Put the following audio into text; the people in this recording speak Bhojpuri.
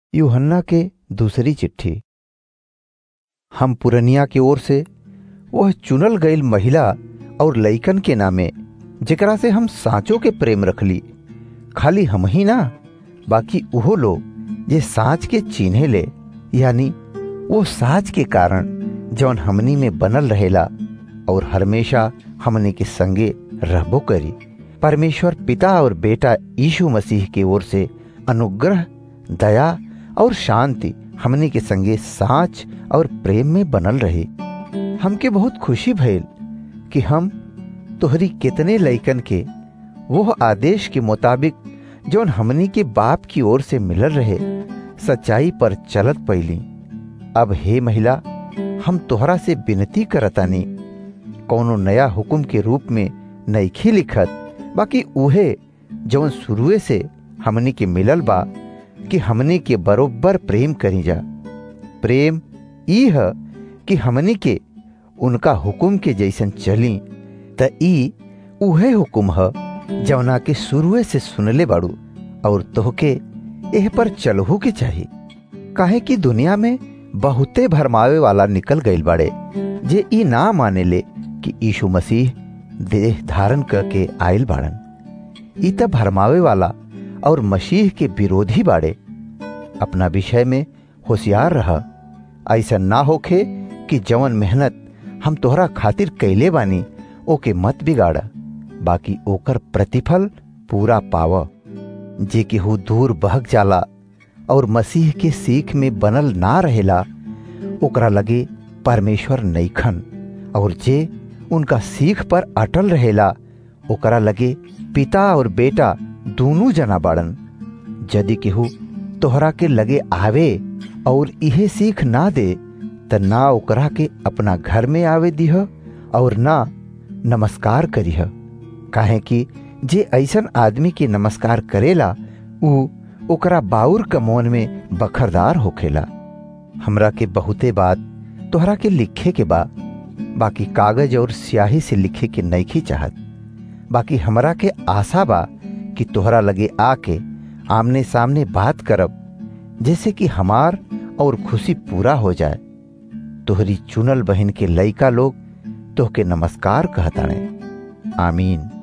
यूहन्ना के दूसरी चिट्ठी हम पुरनिया की ओर से वह चुनल गईल महिला और लइकन के नामे जेकरा से हम साँचो के प्रेम रखली खाली हम ही ना बाकी उहो लोग जे साँच के चिन्हे ले यानी वो साँच के कारण जौन हमनी में बनल रहेला और हमेशा हमनी के संगे रहबो करी परमेश्वर पिता और बेटा यीशु मसीह की ओर से अनुग्रह दया और शांति हमनी के संगे साँच और प्रेम में बनल रही हमके बहुत खुशी भइल कि हम तोहरी कितने लइकन के वो आदेश के मुताबिक जौन हमनी के बाप की ओर से मिलल रहे सच्चाई पर चलत पैली अब हे महिला हम तोहरा से विनती करतानी कौनो नया हुक्म के रूप में नईखी लिखत बाकी उहे जौन शुरुए से हमनी के मिलल बा कि हमनी के बरोबर प्रेम करी जा प्रेम ई है कि हमनी के उनका हुक्म के जैसन चली त ई उहे हुक्म है जवना के शुरुए से सुनले बाड़ू और तोहके एह पर चलहू के चाही काहे कि दुनिया में बहुते भरमावे वाला निकल गईल बाड़े जे ई ना माने ले कि यीशु मसीह देह धारण करके आयल बाड़न ई त भरमावे वाला और मसीह के विरोधी बाड़े अपना विषय में होशियार रह ऐसा ना होखे कि जवन मेहनत हम तोहरा खातिर कैले बानी ओके मत बिगाड़ बाकी ओकर प्रतिफल पूरा पाव जे केहू दूर बहक जाला और मसीह के सीख में बनल ना रहेला ओकरा लगे परमेश्वर नईखन और जे उनका सीख पर अटल रहेला ओकरा लगे पिता और बेटा दोनों जना बाड़न यदि केहू तोहरा के लगे आवे और इहे सीख ना दे त ना ओकरा के अपना घर में आवे दिह और ना नमस्कार करीह काहे कि जे ऐसन आदमी के नमस्कार करेला ऊ ओकरा बाउर कमोन में बखरदार होखेला हमरा के बहुते बात तोहरा के लिखे के बा बाकी कागज और स्याही से लिखे के नईखी चाहत बाकी हमरा के आशा बा कि तोहरा लगे आके आमने सामने बात करब जैसे कि हमार और खुशी पूरा हो जाए तोहरी चुनल बहन के लइका लोग तोहके नमस्कार कहताने आमीन